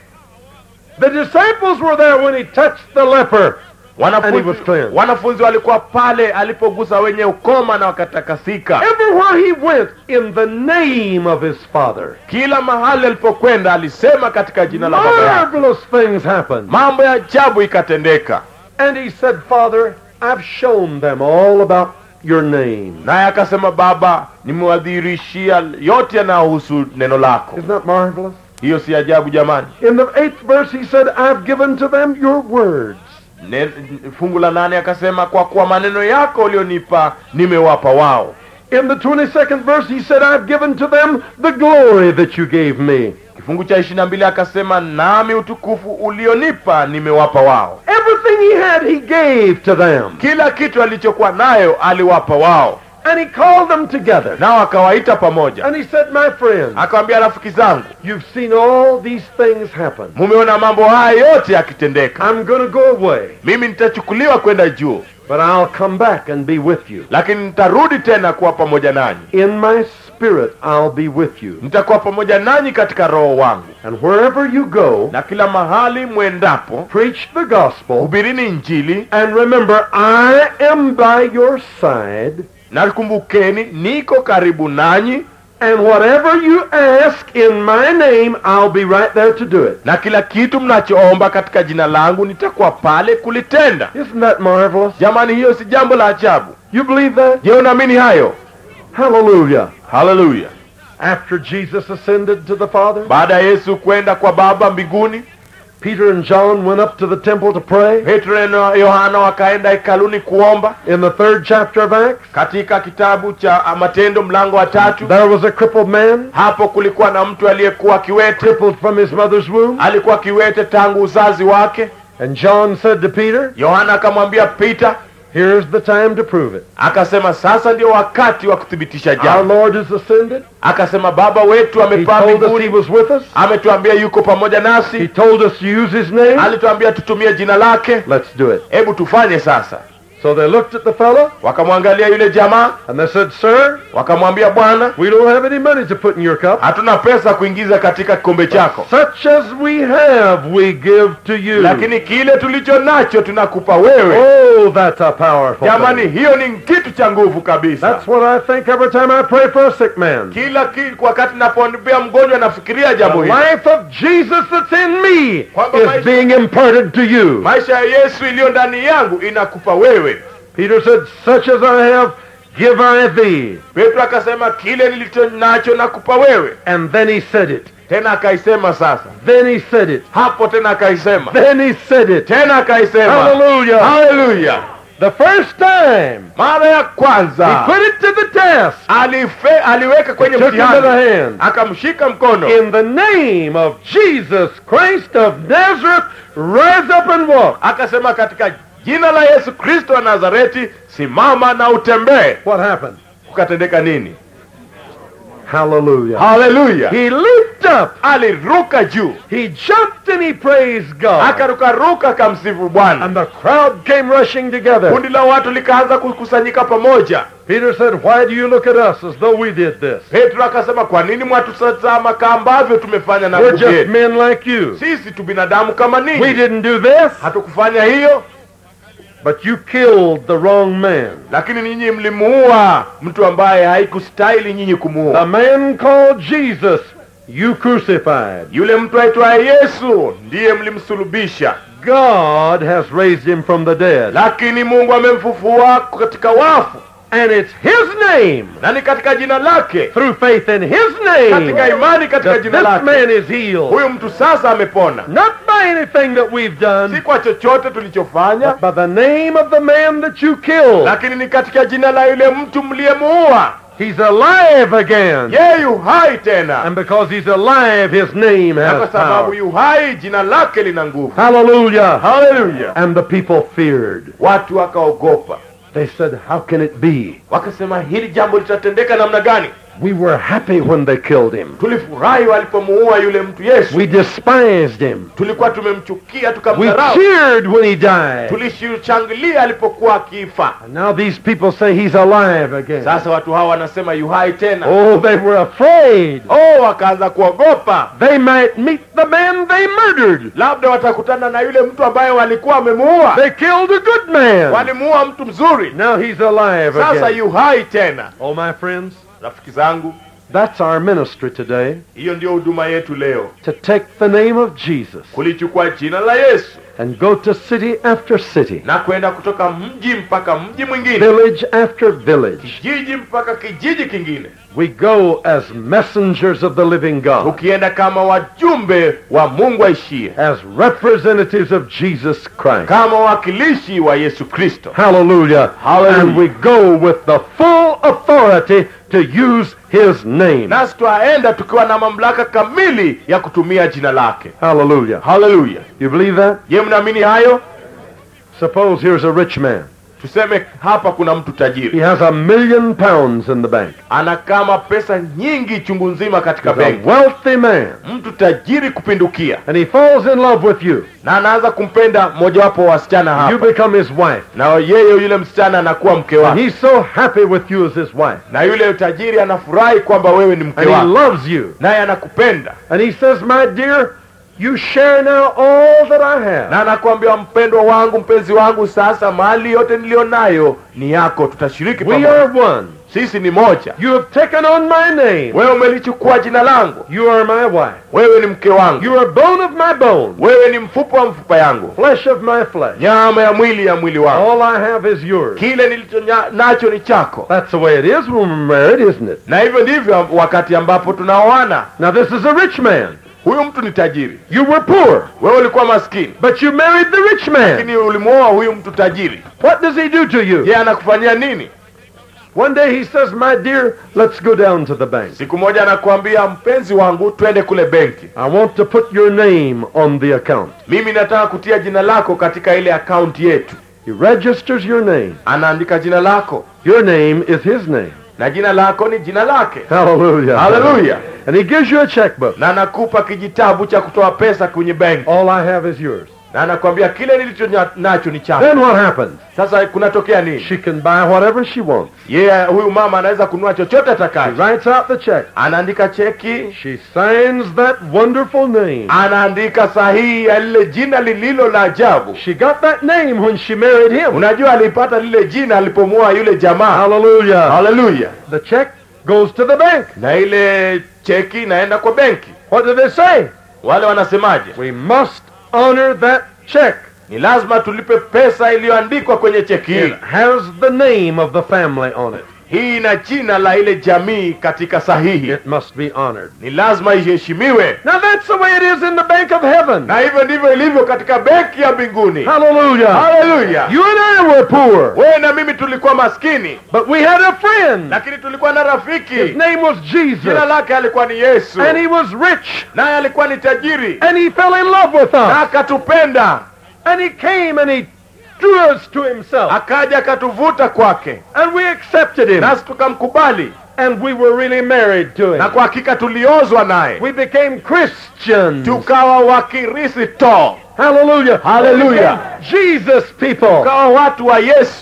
The disciples were there when he touched the leper. And he was wanafunzi, cleansed. wanafunzi walikuwa pale alipogusa wenye ukoma na wakatakasika Everywhere he went, in the name of his Father. kila mahali alipokwenda alisema katika jina la baba yake Marvelous things happened. mambo ya ajabu ikatendeka And he said, Father, I've shown them all about your name. naye akasema baba nimewadhihirishia yote yanayohusu neno lako Isn't that marvelous? hiyo si ajabu jamani In the eighth verse, he said, I've given to them your words. ne, fungu la nane akasema kwa kuwa maneno yako ulionipa nimewapa wao In the 22nd verse, he said, I've given to them the glory that you gave me. kifungu cha ishiri na mbili akasema nami utukufu ulionipa nimewapa wao Everything he had, he gave to them. kila kitu alichokuwa nayo aliwapa wao And he called them together. nao akawaita pamoja And he said, My friends, akawambia rafiki zangu you've seen all these things happen. mumeona mambo haya yote yakitendeka I'm going to go away, mimi nitachukuliwa kwenda juu but I'll come back and be with you. lakini nitarudi tena kuwa pamoja nanyi In my spirit, I'll be with you. nitakuwa pamoja nanyi katika roho wangu And wherever you go, na kila mahali mwendapo preach the gospel. hubirini injili And remember, I am by your side. na kumbukeni niko karibu nanyi And whatever you ask in my name, I'll be right there to do it. na kila kitu mnachoomba katika jina langu nitakuwa pale kulitenda Isn't that marvelous? jamani hiyo si jambo la ajabu You believe that? je unaamini hayo Hallelujah. haleluya After Jesus ascended to the Father, baada ya yesu kwenda kwa baba mbinguni Peter and John went up to the temple to pray. petro na yohana wakaenda hekaluni kuomba In the third chapter of Acts, katika kitabu cha matendo mlango wa tatu there was a crippled man, hapo kulikuwa na mtu aliyekuwa kiwete crippled from his mother's womb. alikuwa kiwete tangu uzazi wake And John said to Peter, yohana akamwambia pita Here's the time to prove it. akasema sasa ndio wakati wa kuthibitisha Our jambo Lord has ascended. akasema baba wetu He amepaa told us he mbinguni was with us. ametuambia yuko pamoja He nasi told us to use his name. alituambia tutumie jina lake Let's do it. hebu tufanye sasa So they looked at the fellow wakamwangalia yule jamaa and they said, Sir, wakamwambia bwana we don't have any money to put in your cup. hatuna pesa kuingiza katika kikombe chako Such as we have, we give to you. lakini kile tulicho nacho tunakupa wewe Oh, that's a powerful jamani thing. hiyo ni kitu cha nguvu kabisa That's what I think every time I pray for a sick man. kila ki, wakati napoombea mgonjwa nafikiria The jambo hili life of Jesus that's in me Kwamba is maisha- being imparted to you. maisha ya yesu iliyo ndani yangu inakupa wewe Peter said, Such as I have, give I thee. petro akasema kile nilicho nacho nakupa wewe And then he said it. tena akaisema sasa Then he said it. hapo tena akaisema Then he said it. tena akaisema Hallelujah. haleluya The first time mara ya he kwanza put it to the test. alife, aliweka kwenye Took him to the mtihani hand. akamshika mkono In the name of Jesus Christ of Nazareth, rise up and walk. akasema katika jina la yesu kristo wa nazareti simama na utembee What happened? kukatendeka nini Hallelujah. haleluya He leaped up. aliruka juu He jumped and he praised God. akarukaruka akamsifu bwana And the crowd came rushing together. kundi la watu likaanza kukusanyika pamoja Peter said, Why do you look at us as though we did this? petro akasema kwa nini mwatutazama kama ambavyo tumefanya na We're ndugu just yetu men like you. sisi tu binadamu kama We ninyi didn't do this, hatukufanya hiyo but you killed the wrong man. lakini ninyi mlimuua mtu ambaye haikustahili nyinyi The kumuua man called Jesus, you crucified. yule mtu aitwaye yesu ndiye mlimsulubisha God has raised him from the dead. lakini mungu amemfufua katika wafu And it's his name, na ni katika jina lake through faith in his name, katika imani katika that jina this lake man is healed. huyu mtu sasa amepona Not by anything that we've si done, kwa chochote tulichofanya but by the name of the man that you killed. lakini ni katika jina la yule mtu mliyemuua He's alive again. yeye yu hai tena And because he's alive, his name na kwa has sababu power. yu hai jina lake lina nguvu Hallelujah. haleluya And the people feared. watu wakaogopa They said, How can it be? wakasema hili jambo litatendeka namna gani We were happy when they killed him. tulifurahi walipomuua yule mtu yesu We despised him. tulikuwa tumemchukia We tukamdharau cheered when he died. tulishangilia alipokuwa akifa And now these people say he's alive again. sasa watu hawa wanasema yu hai tena Oh, they were afraid. oh wakaanza kuogopa They might meet the man they murdered. labda watakutana na yule mtu ambaye walikuwa wamemuua They killed a good man. walimuua mtu mzuri Now he's alive sasa again. yu hai tena Oh, my friends, rafiki zangu that's our ministry today. hiyo ndio huduma yetu leo To take the name of Jesus kulichukua jina la yesu and go to city after city, na kwenda kutoka mji mpaka mji mwingine village after village. kijiji mpaka kijiji kingine We go as messengers of the living God, ukienda kama wajumbe wa mungu aishie as representatives of Jesus Christ. kama wawakilishi wa yesu kristo Hallelujah. Hallelujah. And we go with the full authority to use his name. nasi twaenda tukiwa na mamlaka kamili ya kutumia jina lake Hallelujah. haleluya You believe that? je mnaamini hayo Suppose here's a rich man. tuseme hapa kuna mtu He tajiri has a million pounds in the bank. ana kama pesa nyingi chungu nzima katika He's a benki wealthy man. mtu tajiri kupindukia And he falls in love with you. na anaanza kumpenda mojawapo wa wasichana You hapa become his wife. na yeye yule msichana anakuwa mke And wake he's so happy with you as his wife. na yule tajiri anafurahi kwamba wewe ni mke And he wake loves you. naye anakupenda And he says, My dear, you share now all that I have. na anakuambia mpendwa wangu mpenzi wangu sasa mali yote niliyonayo ni yako tutashiriki We pamoja are one. sisi ni moja You have taken on my name. wewe umelichukua jina langu You are my wife. wewe ni mke wangu You are bone of my bone, wewe ni mfupa wa mfupa yangu flesh of my flesh. nyama ya mwili ya mwili wangu All I have is yours. kile nilicho nya- nacho ni chako That's the way it is when we're married, isn't it? na hivyo ndivyo wakati ambapo tunaoana Now, this is a rich man. huyu mtu ni tajiri You were poor, wewe ulikuwa maskini but you married the rich man. lakini ulimwoa huyu mtu tajiri What does he do to you? je anakufanyia nini One day he says, My dear, let's go down to the bank. siku moja anakuambia mpenzi wangu twende kule benki I want to put your name on the account. mimi nataka kutia jina lako katika ile akaunti yetu He registers your name. anaandika jina lako Your name is his name. na jina lako ni jina lake Hallelujah. haleluya And he gives you a checkbook. na anakupa kijitabu cha kutoa pesa kwenye benki All I have is yours. na anakwambia kile nilicho nya- nacho ni chako Then what happens? sasa kunatokea nini She can buy whatever she wants. yeye huyu mama anaweza kununua chochote She atakacho writes out the check. anaandika cheki She signs that wonderful name. anaandika sahihi ya lile jina lililo la ajabu She got that name when she married him. unajua alipata lile jina alipomuoa yule jamaa Hallelujah. haleluya The check goes to the bank. na ile cheki inaenda kwa benki What do they say? wale wanasemaje We must honor that check. ni lazima tulipe pesa iliyoandikwa kwenye cheki hii It has the name of the family on it. hii ina jina la ile jamii katika sahihi It must be honored. ni lazima iheshimiwe Now that's the way it is in the bank of heaven. na hivyo ndivyo ilivyo katika benki ya mbinguni Hallelujah. haleluya You and I were poor, wewe na mimi tulikuwa maskini but we had a friend. lakini tulikuwa na His rafiki name was jina Jesus. lake alikuwa ni yesu And he was rich. naye alikuwa ni tajiri And he fell in love with na us. akatupenda And he came and he drew us to himself. akaja akatuvuta kwake And we accepted him. nasi tukamkubali And we were really married to na him. kwa hakika tuliozwa naye We became Christians. tukawa wakristo Hallelujah. Hallelujah. Jesus people. tukawa watu wa yesu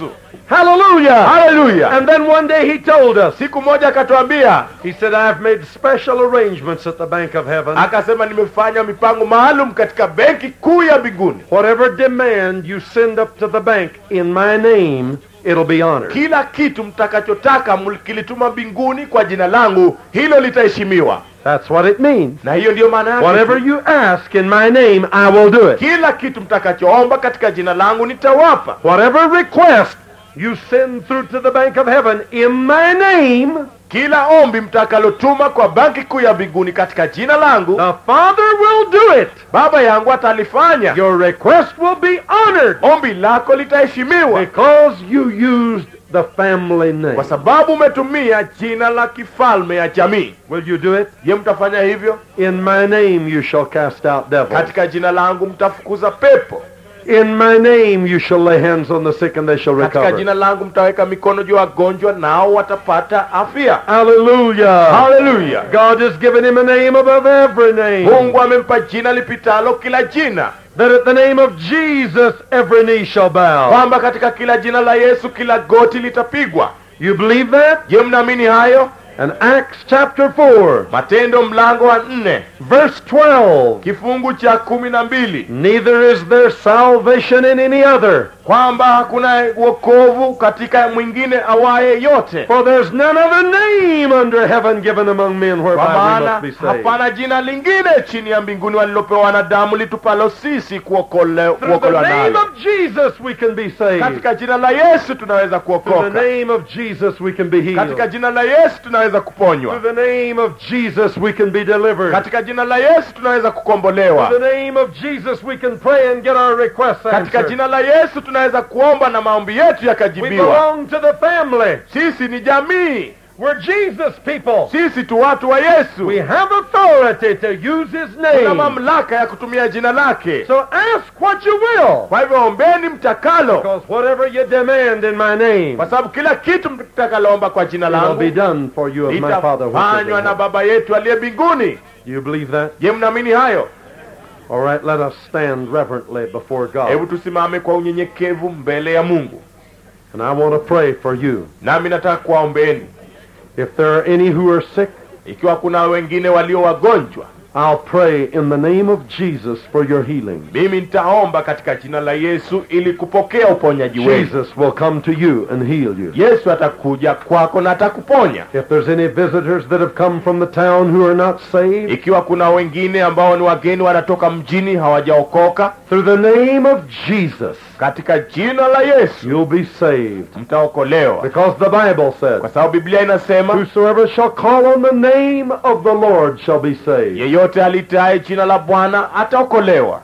Hallelujah. haleluya And then one day he told us, siku moja akatuambia he said, I've made special arrangements at the Bank of Heaven. akasema nimefanya mipango maalum katika benki kuu ya mbinguni Whatever demand you send up to the bank in my name, it'll be honored. kila kitu mtakachotaka mkilituma mbinguni kwa jina langu hilo litaheshimiwa That's what it means. na hiyo ndiyo maana yake Whatever you ask in my name, I will do it. kila kitu mtakachoomba katika jina langu nitawapa Whatever request you send through to the Bank of Heaven in my name, kila ombi mtakalotuma kwa banki kuu ya mbinguni katika jina langu the Father will do it. baba yangu atalifanya Your request will be honored ombi lako litaheshimiwa because you used the family name. kwa sababu umetumia jina la kifalme ya jamii Will you do it? je mtafanya hivyo In my name you shall cast out devils. katika jina langu mtafukuza pepo In my name you shall lay hands on the sick and they shall katika recover. jina langu mtaweka mikono juu ya wagonjwa nao watapata afya Hallelujah. haleluya God has given him a name above every name. mungu amempa jina lipitalo kila jina That at the name of Jesus every knee shall bow. kwamba katika kila jina la yesu kila goti litapigwa You believe that? je mnaamini hayo And Acts chapter 4, matendo mlango wa nne verse 12. kifungu cha kumi na mbili Neither is there salvation in any other, kwamba hakuna wokovu katika mwingine awaye yote for there's none other name under heaven given among men kwa whereby we maana must be saved. hapana jina lingine chini ya mbinguni walilopewa wanadamu litupalo sisi kuokole- Through the kuokolewa name nalo of Jesus we can be saved. katika jina la yesu tunaweza Through the kuokoka name of Jesus we can be healed. katika jina la yesu tunaweza kuponywa Through the name of Jesus we can be delivered. katika jina la yesu tunaweza kukombolewa Through the name of Jesus we can pray and get our requests katika answered. jina la yesu tunaweza kuomba na maombi yetu We yakajibiwa belong to the family. sisi ni jamii We're Jesus people. sisi tu watu wa yesu We have authority to use His tuna name. mamlaka ya kutumia jina lake So ask what you will. kwa hivyo ombeni mtakalo Because whatever you demand in my name kwa sababu kila kitu mtakaloomba kwa jina will langu be done for you of my Father. which is in litafanywa na heaven. baba yetu aliye mbinguni You believe that? je mnaamini hayo All right, let us stand reverently before hebu God. tusimame kwa unyenyekevu mbele ya mungu And I want to pray for you. nami nataka kuwaombeni If there are any who are sick, ikiwa kuna wengine walio wagonjwa I'll pray in the name of Jesus for your healing. mimi nitaomba katika jina la yesu ili kupokea uponyaji wenu Jesus will come to you and heal you. yesu atakuja kwako na atakuponya If there's any visitors that have come from the town who are not saved, ikiwa kuna wengine ambao ni wageni wanatoka mjini hawajaokoka through the name of Jesus, katika jina la yesu you'll be saved. mtaokolewa Because the Bible said, kwa sababu biblia inasema Whosoever shall call on the name of the Lord shall be saved. yeyote alitaye jina la bwana ataokolewa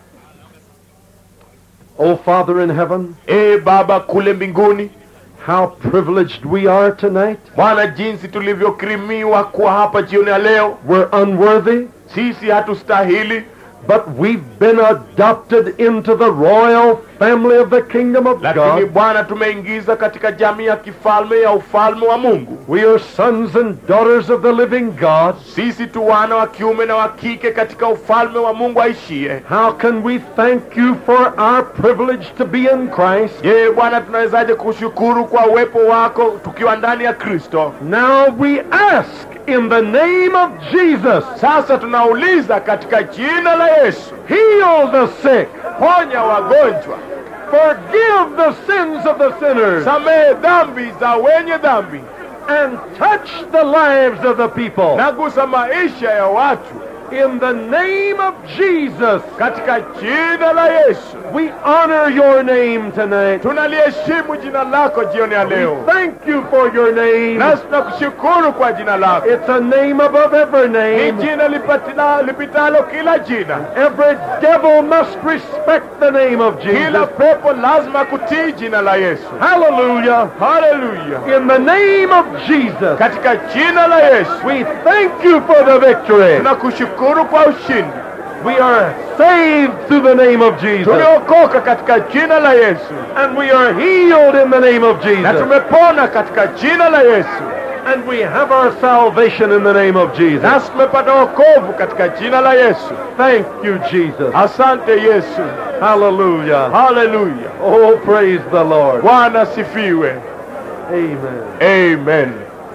O Father in heaven, ee baba kule mbinguni how privileged we are tonight. bwana jinsi tulivyokirimiwa kuwa hapa jioni ya leo We're unworthy, sisi hatustahili but we've been adopted into the royal family of the kingdom of lakini God. bwana tumeingiza katika jamii ya kifalme ya ufalme wa mungu We are sons and daughters of the living God. sisi tu wana wa kiume na wa kike katika ufalme wa mungu aishie How can we thank you for our privilege to be in Christ? je bwana tunawezaje kushukuru kwa uwepo wako tukiwa ndani ya kristo Now we ask in the name of Jesus, sasa tunauliza katika jina la yesu heal the sick, ponya wagonjwa forgive the sins of the sinners, samehe dhambi za wenye dhambi and touch the lives of the people. na gusa maisha ya watu In the name of Jesus, katika jina la yesu we honor your name tonight. tunaliheshimu jina lako jioni ya We leo thank you for your name. nasi tunakushukuru kwa jina lako It's a name above every ni name. jina lipatila- lipitalo kila jina Every devil must respect the name of kila Jesus. pepo lazima kutii jina la yesu Hallelujah. haleluya In the name of Jesus, katika jina la yesu we thank you for the victory. tunakushukuru kwa ushindi We are saved through the name of Jesus. tumeokoka katika jina la yesu And we are healed in the name of na Jesus. tumepona katika jina la yesu And we have our salvation in the name of Jesus. nasi tumepata wokovu katika jina la yesu Thank you, Jesus. asante yesu Hallelujah. haleluya Oh, praise the Lord. bwana asifiwe Amen. amen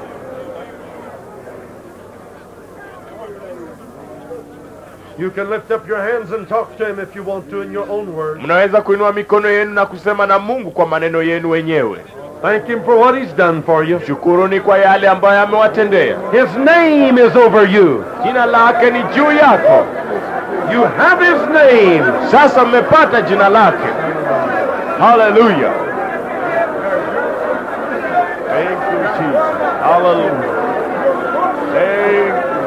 You can lift up your hands and talk to him if you want to in your own words. mnaweza kuinua mikono yenu na kusema na mungu kwa maneno yenu wenyewe Thank him for what he's done for you. shukuruni kwa yale ambayo amewatendea His name is over you. jina lake ni juu yako You have his name. sasa mmepata jina lake haleluya Thank you, Jesus. Hallelujah. Thank you.